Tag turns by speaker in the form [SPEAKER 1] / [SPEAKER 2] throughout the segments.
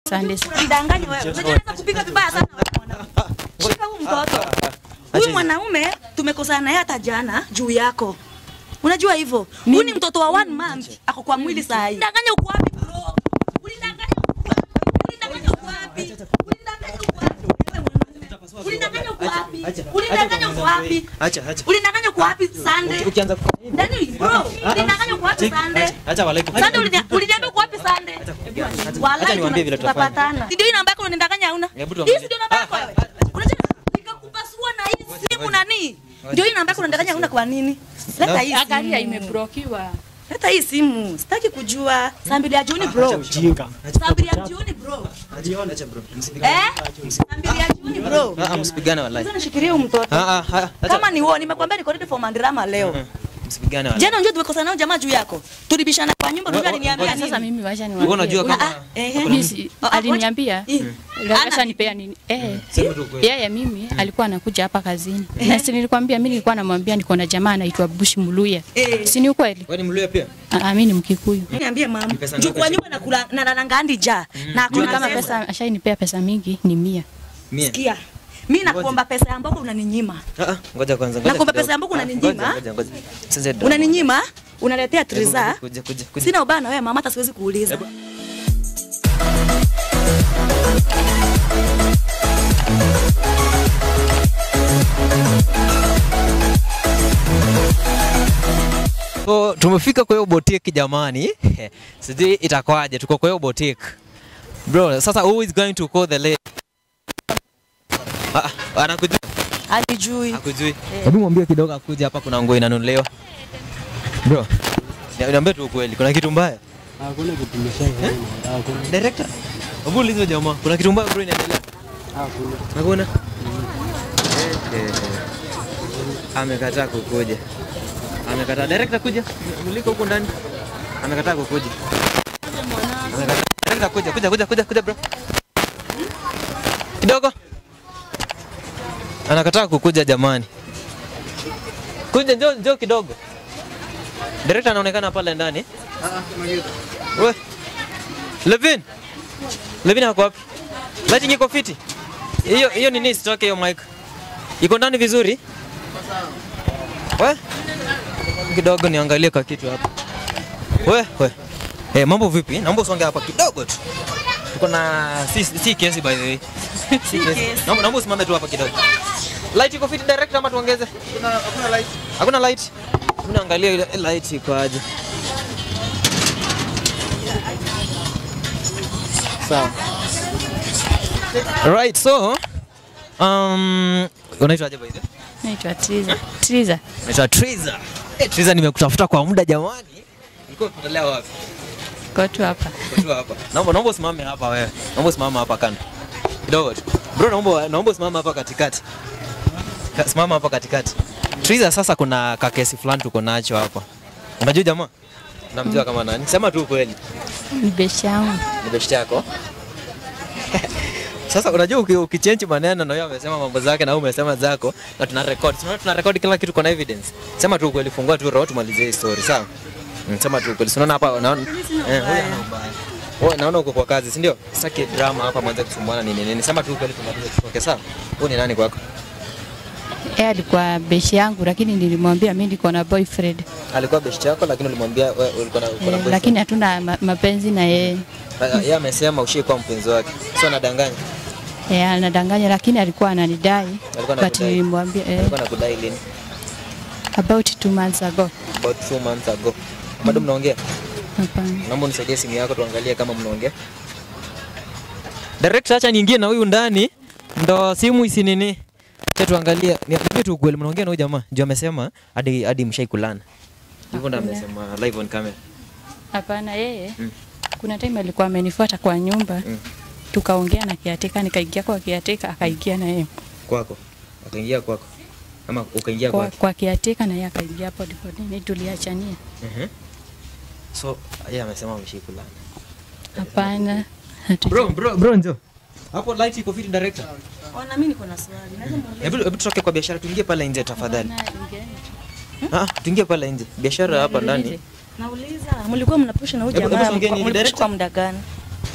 [SPEAKER 1] Asante sana.
[SPEAKER 2] Mdanganye wewe. Unajua naweza kupiga vibaya sana wewe mwanaume. Shika huyu mtoto. Huyu mwanaume tumekosana naye hata jana juu yako. Unajua hivyo? Huyu ni mtoto wa one month ako kwa mwili saa hii. Danganya uko wapi bro? Ulidanganya uko wapi? Ulidanganya uko wapi? Ulidanganya uko wapi? Ulidanganya uko wapi? Ulidanganya uko wapi?
[SPEAKER 3] Acha, acha.
[SPEAKER 2] Ulidanganya uko wapi Sunday?
[SPEAKER 3] Ukianza kufanya hivi.
[SPEAKER 2] Ndani bro, ulidanganya uko wapi Sunday?
[SPEAKER 3] Acha walai.
[SPEAKER 2] Sunday ulini- uliniambia uko wapi Sunday?
[SPEAKER 3] Acha
[SPEAKER 2] Wallahi
[SPEAKER 3] niwaambie vile tutafanya.
[SPEAKER 2] tutapatana. Si ndio hii namba yako unanidanganya hauna?
[SPEAKER 3] Hebu
[SPEAKER 2] Hii
[SPEAKER 3] tuangalie.
[SPEAKER 2] si ndio namba yako wewe? Unajua nikakupasua na hii simu nani? Ndio hii namba yako unanidanganya hauna kwa nini? Leta hii
[SPEAKER 1] Angalia
[SPEAKER 2] simu.
[SPEAKER 1] imeblokiwa.
[SPEAKER 2] Leta hii simu. Sitaki kujua. Saa mbili ya jioni bro.
[SPEAKER 4] Jinga.
[SPEAKER 2] Saa mbili ya jioni bro.
[SPEAKER 3] Acha bro. Msipigane.
[SPEAKER 2] Eh? Saa mbili ya jioni bro.
[SPEAKER 3] Ah, ah, msipigane walai.
[SPEAKER 2] Sasa nishikilie huyu mtoto.
[SPEAKER 3] Ah, ah, ah, acha.
[SPEAKER 2] Kama ni wewe nimekwambia niko ready for mandrama leo.
[SPEAKER 3] Msipigane walai.
[SPEAKER 2] Jana unajua tumekosana nao jamaa juu yako. Tulibishana kwa nyumba unajua aliniambia nini?
[SPEAKER 1] Sasa mimi wacha
[SPEAKER 3] Wewe unajua
[SPEAKER 1] niwaambie.
[SPEAKER 3] kama
[SPEAKER 2] Ah, ehe.
[SPEAKER 1] Mimi si-
[SPEAKER 2] Ah, ah,
[SPEAKER 1] aliniambia
[SPEAKER 2] Eh.
[SPEAKER 1] Ndio
[SPEAKER 2] Ana-
[SPEAKER 1] Acha nipea nini? Eh.
[SPEAKER 3] Sema tu kweli.
[SPEAKER 1] Yeye mimi alikuwa anakuja hapa kazini. Na si nilikwambia mimi nilikuwa namwambia niko na jamaa anaitwa Bush Muluya.
[SPEAKER 2] Eh.
[SPEAKER 1] Si ni ukweli?
[SPEAKER 3] Wewe ni mluya pia?
[SPEAKER 1] Ah, ah, mimi ni Mkikuyu.
[SPEAKER 2] Niambie mama.
[SPEAKER 3] pesa
[SPEAKER 2] Juu
[SPEAKER 3] ngapi
[SPEAKER 2] kwa nyumba nakula na na ngandi ja. Na
[SPEAKER 1] Juu
[SPEAKER 2] kuna
[SPEAKER 1] kama pesa ashainipea pesa mingi ni mia.
[SPEAKER 3] Mia.
[SPEAKER 2] Sikia. Mimi nakuomba pesa ya mboga unaninyima.
[SPEAKER 3] Ah, ah, ngoja kwanza. ngoja
[SPEAKER 2] Nakuomba
[SPEAKER 3] kidogo.
[SPEAKER 2] pesa ya mboga
[SPEAKER 3] Ah,
[SPEAKER 2] unaninyima?
[SPEAKER 3] ngoja, ngoja, ngoja. Sasa ndio.
[SPEAKER 2] Unaninyima? Unaletea triza.
[SPEAKER 3] Kuja, kuja, kuja.
[SPEAKER 2] Sina ubaya na wewe mama hata siwezi kuuliza.
[SPEAKER 3] So, tumefika kwa hiyo boutique jamani. Sijui itakwaje, tuko kwa hiyo boutique. Bro, sasa who is going to call the lady? Ah, ah, anakujua?
[SPEAKER 2] Alijui.
[SPEAKER 3] Hakujui. Hebu mwambie kidogo akuje hapa kuna nguo inanunuliwa. Bro, ni- niambie tu ukweli, kuna kitu mbaya?
[SPEAKER 4] Hakuna kitu nimeshaiona. Hakuna.
[SPEAKER 3] Director, hebu ulize jamaa, kuna kitu mbaya bro inaendelea?
[SPEAKER 4] Hakuna.
[SPEAKER 3] Hakuna. Eh, eh. Amekataa kukuja. Amekataa. Director kuja. Muliko huko ndani. Amekataa kukuja. Amekataa. Director kuja, kuja, kuja, kuja, kuja bro. Kidogo. Anakataa kukuja jamani. Kuja njoo njoo kidogo. Director anaonekana pale ndani. We. Levin. Levin ako wapi? Lighting iko fiti. Hiyo hiyo nini isitoke hiyo mic. Iko ndani vizuri? We? Kidogo niangalie kwa kitu hapa. We, we. Eh, mambo vipi? Naomba usonge hapa kidogo tu. Tuko na si, si kesi by the way. Si kesi. Naomba naomba usimame tu hapa kidogo. Light iko fiti direct ama tuongeze? Hakuna light. Hakuna light. Tunaangalia ile light iko aje. Sawa. Right, so um, unaitwa aje by the way?
[SPEAKER 1] Naitwa Triza. Triza.
[SPEAKER 3] Naitwa Triza. Eh, Triza nimekutafuta kwa muda jamani. Ulikuwa unaendelea wapi?
[SPEAKER 1] Kwa tu hapa.
[SPEAKER 3] Uko tu hapa. Naomba naomba usimame hapa wewe. Naomba usimame hapa kando. Kidogo tu. Bro, naomba naomba usimame hapa katikati. Ka- Simama hapa katikati. Triza, sasa kuna kakesi fulani tuko nacho hapa. Unajua jamaa? Unamjua kama nani? Sema tu ukweli.
[SPEAKER 1] Ni beshi yangu.
[SPEAKER 3] Ni best yako. Sasa unajua uki- ukichange maneno na wewe amesema mambo zake na wewe umesema zako na tuna record. Tunaona tuna record kila kitu kuna evidence. Sema tu ukweli, fungua tu roho tumalizie hii story, sawa? Mm, Sema tu ukweli. Si Unaona hapa unaona eh, huyu ana ubaya. Wewe naona uko kwa kazi, si ndio? Sitaki drama hapa mwanze kusumbuana nini nini. Sema tu ukweli tumalize tutoke, sawa? Huyu ni nani kwako?
[SPEAKER 1] Yeye alikuwa beshi yangu lakini nilimwambia mimi niko na boyfriend.
[SPEAKER 3] Alikuwa best yako lakini ulimwambia wewe ulikuwa na uko na
[SPEAKER 1] Eh,
[SPEAKER 3] boyfriend.
[SPEAKER 1] lakini hatuna ma- mapenzi na yeye.
[SPEAKER 3] Ah, yeye amesema ushaikuwa mpenzi wake. Sio anadanganya.
[SPEAKER 1] Eh, anadanganya lakini alikuwa ananidai.
[SPEAKER 3] Alikuwa
[SPEAKER 1] But
[SPEAKER 3] anakudai.
[SPEAKER 1] nilimwambia eh,
[SPEAKER 3] Alikuwa anakudai lini?
[SPEAKER 1] about two months ago.
[SPEAKER 3] About two months ago. Bado mnaongea?
[SPEAKER 1] Hapana.
[SPEAKER 3] Naomba unisaidie simu yako tuangalie kama mnaongea. Director, acha niingie na huyu ndani ndo simu isi nini. Acha tuangalie. Niambie tu ukweli mnaongea na huyu jamaa. Ndio amesema hadi hadi mshaikulana. Hivyo ndo amesema live on camera.
[SPEAKER 1] Hapana, yeye
[SPEAKER 3] Mm.
[SPEAKER 1] kuna time alikuwa amenifuata kwa nyumba
[SPEAKER 3] Mm.
[SPEAKER 1] tukaongea na kiatika, nikaingia kwa kiatika, akaingia na yeye
[SPEAKER 3] Kwako. Akaingia kwako. Ama ukaingia
[SPEAKER 1] kwa,
[SPEAKER 3] kwake.
[SPEAKER 1] kwa kiatika na yeye akaingia hapo, ndipo nini tuliachania.
[SPEAKER 3] Mhm. So, yeye amesema mshaikulana.
[SPEAKER 1] Hapana, hatu-
[SPEAKER 3] Bro, bro, bro njoo. Hapo light iko fit director.
[SPEAKER 2] Ona mimi niko na swali. Naweza muuliza?
[SPEAKER 3] Hebu hebu tutoke kwa biashara tuingie pale nje tafadhali.
[SPEAKER 1] Hapana, ingieni tu.
[SPEAKER 3] Ah, tuingie pale nje. Biashara hapa ndani.
[SPEAKER 2] Nauliza, mlikuwa mnapusha na huyu
[SPEAKER 3] Hebu-
[SPEAKER 2] jamaa
[SPEAKER 3] hebu songeni
[SPEAKER 2] mlipusha
[SPEAKER 3] direct.
[SPEAKER 2] kwa muda gani?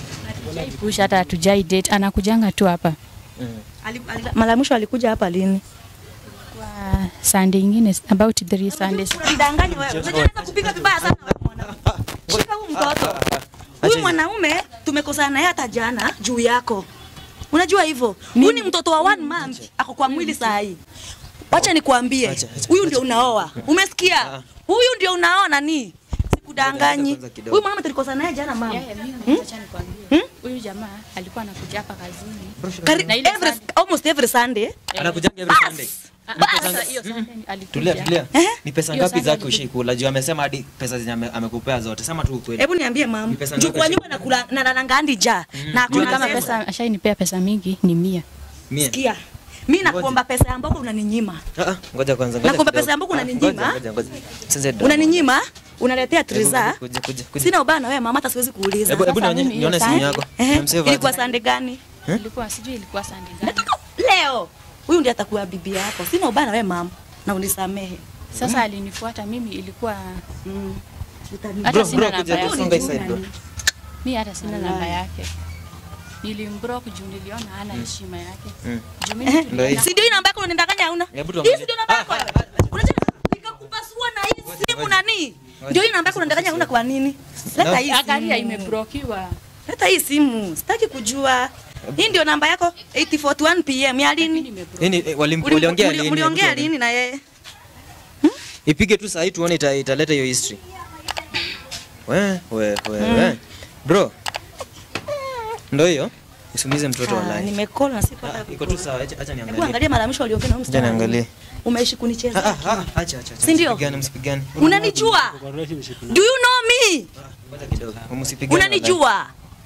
[SPEAKER 1] push hata hatujai date, anakujanga tu hapa
[SPEAKER 2] Ali- ali- Mara ya mwisho alikuja hapa lini?
[SPEAKER 1] kwa Sunday ingine about three Sundays.
[SPEAKER 2] Mdanganya wewe. Unajua naweza kupika vibaya sana wewe mwanamke. Shika huyu mtoto. Huyu mwanaume tumekosana naye hata jana juu yako. Unajua hivyo? Huyu ni mtoto wa one month ako kwa mwili saa hii. Wacha nikwambie.
[SPEAKER 3] Acha, acha.
[SPEAKER 2] Huyu ndio unaoa. Umesikia? Huyu ndio unaoa nani? Sikudanganyi.
[SPEAKER 3] Kwanza kidogo.
[SPEAKER 2] Huyu mama tulikosana naye jana mama.
[SPEAKER 1] Yeye mimi acha nikwambie. Huyu jamaa alikuwa anakuja hapa kazini.
[SPEAKER 2] Kari,
[SPEAKER 1] Na ile
[SPEAKER 2] every,
[SPEAKER 1] Sunday.
[SPEAKER 2] almost every Sunday.
[SPEAKER 3] Anakujanga every Sunday.
[SPEAKER 1] Ah, ah, Sasa hiyo Sunday alikuja.
[SPEAKER 3] Tulia, tulia.
[SPEAKER 2] Eh?
[SPEAKER 3] Ni pesa
[SPEAKER 1] Hiyo
[SPEAKER 3] ngapi
[SPEAKER 1] Sunday
[SPEAKER 3] zake ushikula? Juu amesema hadi pesa zenye ame- amekupea zote. Sema tu ukweli.
[SPEAKER 2] Hebu niambie mama.
[SPEAKER 3] Ni pesa
[SPEAKER 2] Juu
[SPEAKER 3] ngapi
[SPEAKER 2] kwa
[SPEAKER 3] shika?
[SPEAKER 2] nyumba nakula na nalanga hadi ja. Na
[SPEAKER 1] Juu
[SPEAKER 2] kuna
[SPEAKER 1] kama
[SPEAKER 2] pesa.
[SPEAKER 1] pesa ashainipea pesa mingi ni mia.
[SPEAKER 3] Mia.
[SPEAKER 2] Sikia. Mimi nakuomba pesa ya mboko unaninyima.
[SPEAKER 3] Ah, ah, ngoja kwanza. ngoja
[SPEAKER 2] Nakuomba
[SPEAKER 3] kidogo.
[SPEAKER 2] pesa yangu
[SPEAKER 3] Ah,
[SPEAKER 2] unaninyima?
[SPEAKER 3] ngoja, ngoja, ngoja. Sasa ndio.
[SPEAKER 2] Unaninyima? Unaletea triza?
[SPEAKER 3] Kuja, kuja, kuja.
[SPEAKER 2] Sina ubaya na wewe mama, hata siwezi kuuliza.
[SPEAKER 3] Hebu hebu
[SPEAKER 1] Sasa
[SPEAKER 3] nione
[SPEAKER 1] mimi
[SPEAKER 3] nione
[SPEAKER 1] hiyo
[SPEAKER 3] simu
[SPEAKER 1] saa-
[SPEAKER 3] yako.
[SPEAKER 2] Ehe,
[SPEAKER 3] Umemsave
[SPEAKER 2] Ilikuwa
[SPEAKER 3] aje?
[SPEAKER 2] sande gani?
[SPEAKER 1] Ilikuwa sijui ilikuwa Sunday gani.
[SPEAKER 2] Leo. Huyu ndiye atakuwa bibi yako. Sina ubaya na wewe mama. Na unisamehe.
[SPEAKER 1] Sasa alinifuata mimi ilikuwa
[SPEAKER 2] Mm. Utani-
[SPEAKER 1] hata
[SPEAKER 3] Bro,
[SPEAKER 1] sina
[SPEAKER 3] bro,
[SPEAKER 1] namba
[SPEAKER 3] kuja,
[SPEAKER 1] yake.
[SPEAKER 3] songa hii side, bro.
[SPEAKER 1] Mimi hata sina namba yake. Nilimblock juu niliona hana heshima yake.
[SPEAKER 3] Mm.
[SPEAKER 1] Juu mimi
[SPEAKER 3] Ndio
[SPEAKER 1] tulienda-
[SPEAKER 3] hii.
[SPEAKER 2] Si ndio hii namba yako unanidanganya hauna?
[SPEAKER 3] Hebu
[SPEAKER 2] Hii
[SPEAKER 3] tuangalie.
[SPEAKER 2] si ndio namba yako? Unajua nikakupasua na hii simu nani? Ndio hii namba yako unanidanganya hauna kwa nini? Leta hii
[SPEAKER 1] Angalia
[SPEAKER 2] simu.
[SPEAKER 1] imeblokiwa.
[SPEAKER 2] Leta hii simu. Sitaki kujua. Hii ndio namba yako 841 PM ya lini?
[SPEAKER 1] Imeblokiwa.
[SPEAKER 3] Yaani eh, walim-
[SPEAKER 2] Uli-
[SPEAKER 3] waliongea
[SPEAKER 2] muli-
[SPEAKER 3] lini?
[SPEAKER 2] Mliongea
[SPEAKER 3] Hebu tuone.
[SPEAKER 2] lini na yeye?
[SPEAKER 3] Ipige tu saa hii tuone ita- italeta hiyo history. We, we, we, we. Bro. Ndio hiyo. Usimuize mtoto
[SPEAKER 2] Ah,
[SPEAKER 3] walai.
[SPEAKER 2] Nimecall na sipo
[SPEAKER 3] Ah,
[SPEAKER 2] hata
[SPEAKER 3] Iko tu sawa, acha acha
[SPEAKER 2] Hebu
[SPEAKER 3] niangalie.
[SPEAKER 2] angalia mara ya mwisho waliongea na huyu
[SPEAKER 3] Acha
[SPEAKER 2] msichana.
[SPEAKER 3] niangalie.
[SPEAKER 2] Umeishi
[SPEAKER 3] Ah,
[SPEAKER 2] kunicheza.
[SPEAKER 3] ah, ah, acha acha. acha.
[SPEAKER 2] Si ndio?
[SPEAKER 3] Msipigane, msipigane.
[SPEAKER 2] Unanijua?
[SPEAKER 4] Kwa relationship
[SPEAKER 2] Do you know me?
[SPEAKER 3] Ngoja kidogo. Msipigane. walai.
[SPEAKER 2] Unanijua?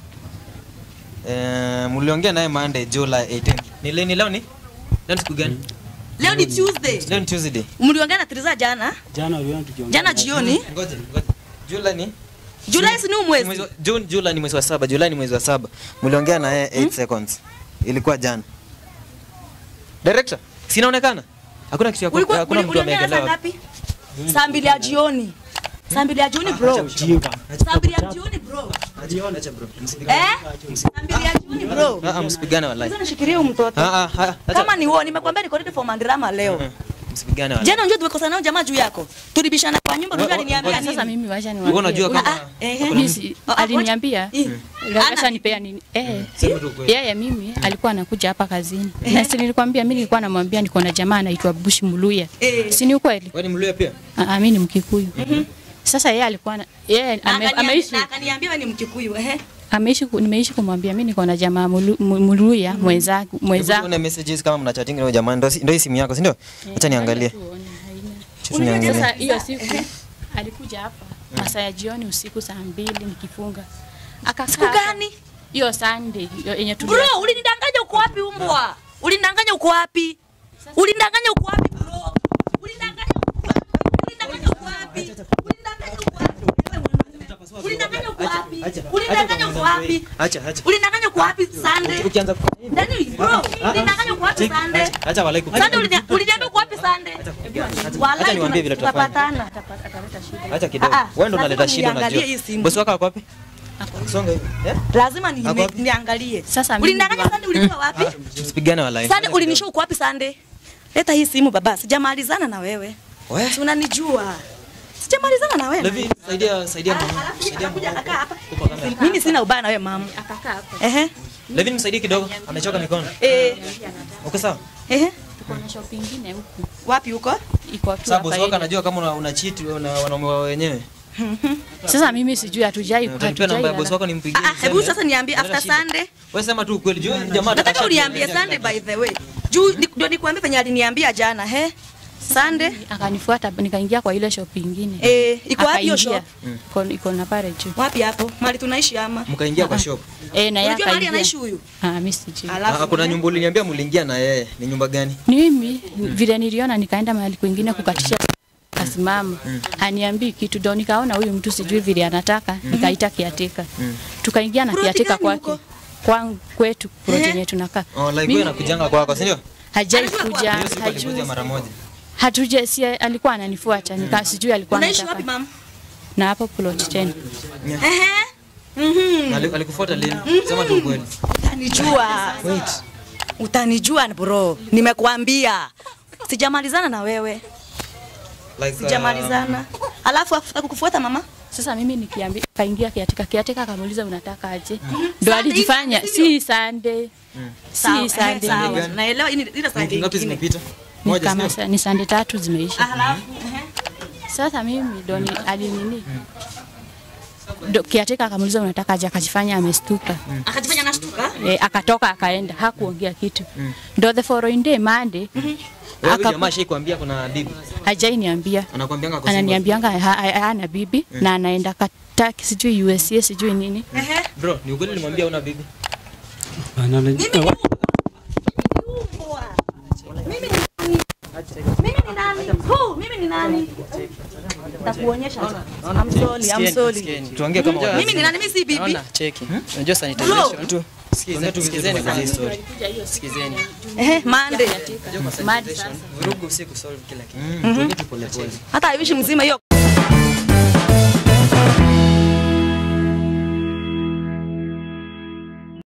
[SPEAKER 3] Eh, mliongea naye Monday July 18. Ni leo ni leo ni? Leo ni siku gani?
[SPEAKER 2] Leo ni Tuesday.
[SPEAKER 3] Leo ni Tuesday.
[SPEAKER 2] Mliongea na Triza jana?
[SPEAKER 4] jana uliona tukiongea.
[SPEAKER 2] Jana jioni?
[SPEAKER 3] Ngoja, ngoja. July ni?
[SPEAKER 2] Julai si ni huu
[SPEAKER 3] Mwezi
[SPEAKER 2] mwezi?
[SPEAKER 3] wa- June, July ni mwezi wa saba. July ni mwezi wa saba. Mliongea na yeye 8 seconds. Ilikuwa jana. Director, sinaonekana? Hakuna kitu ya ku-
[SPEAKER 2] Ulikuwa
[SPEAKER 3] hakuna
[SPEAKER 2] uli-
[SPEAKER 3] mtu
[SPEAKER 2] uliongea saa
[SPEAKER 3] ameegelewa.
[SPEAKER 2] ngapi? Saa mbili ya jioni. Saa mbili ya jioni bro.
[SPEAKER 4] Ujinga.
[SPEAKER 2] Saa mbili ya jioni bro.
[SPEAKER 3] Acha, acha bro. Msipigane.
[SPEAKER 2] Eh? Saa mbili ya jioni bro.
[SPEAKER 3] Ah, ah, msipigane wallahi.
[SPEAKER 2] Sasa nishikilie huyu mtoto.
[SPEAKER 3] Ah, ah, ah, acha.
[SPEAKER 2] Kama ni wewe nimekwambia niko ready for mandrama leo.
[SPEAKER 3] Ah, Msipigane wallahi.
[SPEAKER 2] Jana unajua tumekosana nao jamaa juu yako. Tulibishana kwa nyumba unajua
[SPEAKER 3] Wa- wa-
[SPEAKER 2] aliniambia nini?
[SPEAKER 1] Sasa mimi wacha
[SPEAKER 3] Wewe unajua
[SPEAKER 1] niwaambie.
[SPEAKER 3] kama
[SPEAKER 2] Ah, eh,
[SPEAKER 1] Mimi si-
[SPEAKER 2] Ah, ah,
[SPEAKER 1] aliniambia
[SPEAKER 2] Eh.
[SPEAKER 1] Lakasha
[SPEAKER 2] Ana-
[SPEAKER 1] nipea nini? Eh.
[SPEAKER 3] Sema tu ukweli.
[SPEAKER 1] Yeye mimi alikuwa anakuja hapa kazini. Na si nilikwambia mimi nilikuwa namwambia niko na jamaa anaitwa Bush Muluya.
[SPEAKER 2] Eh.
[SPEAKER 1] Si ni ukweli?
[SPEAKER 3] Wewe ni Mluya pia?
[SPEAKER 1] Ah, ah, mimi ni Mkikuyu. Sasa yeye alikuwa na- yeye
[SPEAKER 2] Na
[SPEAKER 1] ame-
[SPEAKER 2] akaniambia-
[SPEAKER 1] ameishi
[SPEAKER 2] na akaniambia wewe ni Mkikuyu eh.
[SPEAKER 1] ameishi ku- nimeishi kumwambia mimi niko na jamaa Mulu- Mu- Muluya mwenzangu
[SPEAKER 3] Hebu
[SPEAKER 1] mwenzangu.
[SPEAKER 3] tuone messages kama mna chatting na huyo jamaa. Ndio ndio hii simu yako, si ndio? Acha niangalie. Acha niangalie.
[SPEAKER 1] Sasa hiyo siku alikuja hapa masaa ya jioni usiku saa mbili nikifunga. Akakaa
[SPEAKER 2] Siku
[SPEAKER 1] hapa.
[SPEAKER 2] gani?
[SPEAKER 1] Hiyo Sunday hiyo yenye tu
[SPEAKER 2] Bro, ulinidanganya uko wapi umbwa? Ulinidanganya uko wapi? Ulinidanganya uko wapi bro? Ulinidanganya uko wapi? Ulinidanganya uko wapi? Ulinidanganya uko wapi? Ulinidanganya uko wapi? Ulinidanganya uko wapi?
[SPEAKER 3] Acha, acha.
[SPEAKER 2] Ulinidanganya uko wapi Sunday?
[SPEAKER 3] Ukianza ku-
[SPEAKER 2] Ndani bro, ulinidanganya uko wapi Sunday?
[SPEAKER 3] Acha, acha walai kupiga.
[SPEAKER 2] Sunday ulini- uliniambia uko wapi Sunday?
[SPEAKER 3] Acha
[SPEAKER 2] Wallahi
[SPEAKER 3] niwaambie vile tutafanya.
[SPEAKER 2] tutapatana.
[SPEAKER 3] Acha kidogo.
[SPEAKER 2] Ah, ah,
[SPEAKER 3] Wewe ndo
[SPEAKER 2] lazima
[SPEAKER 3] unaleta shida
[SPEAKER 2] niangalie
[SPEAKER 3] unajua.
[SPEAKER 2] hii simu.
[SPEAKER 3] Bosi wako ako wapi? Songa hivi. Eh?
[SPEAKER 2] Lazima ni-
[SPEAKER 3] Ako wapi?
[SPEAKER 2] niangalie.
[SPEAKER 1] Sasa mimi
[SPEAKER 2] Ulinidanganya
[SPEAKER 1] ndio-
[SPEAKER 2] Sunday ulikuwa wapi?
[SPEAKER 3] Msipigane walai.
[SPEAKER 2] Sunday ulinishow uko wapi Sunday? Leta hii simu baba, sijamalizana na wewe.
[SPEAKER 3] Wewe.
[SPEAKER 2] Si unanijua. Sijamalizana na wewe.
[SPEAKER 3] Levi, saidia saidia mama.
[SPEAKER 2] Alafu
[SPEAKER 3] Saidia
[SPEAKER 2] anakuja
[SPEAKER 3] mama.
[SPEAKER 2] akakaa hapa.
[SPEAKER 3] Uko kamera.
[SPEAKER 2] Mimi sina ubaya na wewe mama.
[SPEAKER 1] akakaa hapa.
[SPEAKER 2] Ehe.
[SPEAKER 3] Levi msaidie kidogo. Amechoka mikono.
[SPEAKER 2] Eh.
[SPEAKER 3] Uko sawa?
[SPEAKER 2] Ehe.
[SPEAKER 1] Tuko na shop ingine huku.
[SPEAKER 2] Wapi huko?
[SPEAKER 1] Iko tu
[SPEAKER 3] Sasa bosi
[SPEAKER 1] hapa.
[SPEAKER 3] wako
[SPEAKER 1] ile.
[SPEAKER 3] anajua kama una, una cheat na wanaume wao wenyewe.
[SPEAKER 1] Sasa mimi sijui hatujai
[SPEAKER 3] Utanipea namba ya bosi wako nimpigie.
[SPEAKER 2] Ah, ah, hebu
[SPEAKER 3] niseme.
[SPEAKER 2] sasa niambie
[SPEAKER 3] Unaleta
[SPEAKER 2] after
[SPEAKER 3] shida.
[SPEAKER 2] Sunday.
[SPEAKER 3] Wewe sema tu ukweli. Juu jamaa
[SPEAKER 2] Nataka
[SPEAKER 3] atasha-
[SPEAKER 2] uniambie Sunday by the way. Juu ni- ndio nikuambie penye aliniambia jana, he? Sunday.
[SPEAKER 1] akanifuata nikaingia kwa ile shop ingine.
[SPEAKER 2] Eh, iko wapi hiyo
[SPEAKER 1] Akaingia.
[SPEAKER 2] shop?
[SPEAKER 1] Iko iko na pale juu.
[SPEAKER 2] Wapi hapo? Mahali tunaishi ama?
[SPEAKER 3] Mkaingia kwa shop.
[SPEAKER 1] Eh, na yeye
[SPEAKER 2] Unajua mahali
[SPEAKER 1] akaingia.
[SPEAKER 2] anaishi huyu?
[SPEAKER 1] Ah, mimi sijui.
[SPEAKER 3] Ah, kuna nyumba uliniambia mliingia na yeye. Ni nyumba gani?
[SPEAKER 1] Ni mimi vile niliona nikaenda mahali kwingine kukatisha kasimama aniambii kitu ndo nikaona huyu mtu sijui vile anataka nikaita kiatika tukaingia na
[SPEAKER 2] Ploti
[SPEAKER 1] kiatika
[SPEAKER 2] gani
[SPEAKER 1] kwake
[SPEAKER 2] huko?
[SPEAKER 1] kwangu kwetu ploti
[SPEAKER 2] Eh?
[SPEAKER 1] yenye tunakaa
[SPEAKER 3] Oh, like
[SPEAKER 1] Mimi-
[SPEAKER 3] wewe nakujanga kwako, si ndio?
[SPEAKER 1] hajai
[SPEAKER 2] Anajua
[SPEAKER 1] kuja
[SPEAKER 3] Hiyo siku alikuja
[SPEAKER 1] hajui
[SPEAKER 3] mara moja.
[SPEAKER 1] hatuja si alikuwa ananifuata nika sijui alikuwa
[SPEAKER 2] Unaishi wapi
[SPEAKER 1] anataka
[SPEAKER 2] mama?
[SPEAKER 1] na hapo plot tena
[SPEAKER 2] Ehe. Mhm.
[SPEAKER 3] Na ali- alikufuata lini? Sema tu ukweli.
[SPEAKER 2] Utanijua.
[SPEAKER 3] Wait.
[SPEAKER 2] Utanijua bro. Nimekuambia. Sijamalizana na wewe.
[SPEAKER 3] Like
[SPEAKER 2] Sijamalizana. Alafu afuta kukufuata mama?
[SPEAKER 1] Sasa mimi nikiambia kaingia kiatika kiatika akamuuliza unataka aje? Ndio
[SPEAKER 2] Sunday
[SPEAKER 1] alijifanya
[SPEAKER 2] hivi
[SPEAKER 1] si Sunday.
[SPEAKER 2] Sawa,
[SPEAKER 1] Si
[SPEAKER 2] eh,
[SPEAKER 1] Sunday.
[SPEAKER 2] sawa.
[SPEAKER 3] gani?
[SPEAKER 2] Naelewa hii ni- ile
[SPEAKER 3] Wiki
[SPEAKER 2] Sunday
[SPEAKER 3] ngapi
[SPEAKER 2] ingine.
[SPEAKER 3] zimepita?
[SPEAKER 1] Ni
[SPEAKER 3] Moja
[SPEAKER 1] kama
[SPEAKER 3] sio?
[SPEAKER 1] sa- ni Sunday tatu zimeisha.
[SPEAKER 2] Alafu ehe.
[SPEAKER 1] Sasa mimi ndo ni alinini ndo kiatika akamuuliza unataka aje, akajifanya amestuka
[SPEAKER 2] akajifanya nashtuka.
[SPEAKER 1] e, akatoka akaenda, hakuongea kitu ndo the following day Monday
[SPEAKER 3] Wewe
[SPEAKER 1] aka-
[SPEAKER 3] jamaa shaikwambia kuna bibi.
[SPEAKER 1] hajainiambia
[SPEAKER 3] Anakuambianga kwa single.
[SPEAKER 1] ananiambianga ha- ha- hana bibi na anaenda kataki sijui USA sijui nini
[SPEAKER 2] Ehe.
[SPEAKER 3] Bro, ni ukweli nilimwambia una bibi?
[SPEAKER 4] Bana, unajua-
[SPEAKER 2] Mimi ni nani? Mimi ni nani? Who? Mimi ni nani? Takuonyesha. I'm sorry, I'm sorry.
[SPEAKER 3] Tuongee kama watu.
[SPEAKER 2] Mimi ni nani? Mimi si bibi.
[SPEAKER 5] Naona cheki. Unajua
[SPEAKER 2] Bro.
[SPEAKER 5] sanitization tu.
[SPEAKER 3] Tuongee tu
[SPEAKER 5] Sikizeni
[SPEAKER 3] vizuri
[SPEAKER 5] kwanza
[SPEAKER 3] story.
[SPEAKER 5] Sikizeni.
[SPEAKER 2] Ehe, Monday.
[SPEAKER 5] Unajua kwa
[SPEAKER 1] Mad
[SPEAKER 5] sanitization vurugu si kusolve kila kitu.
[SPEAKER 3] Mm, tuongee tu pole pole.
[SPEAKER 2] Hata haiwishi mzima hiyo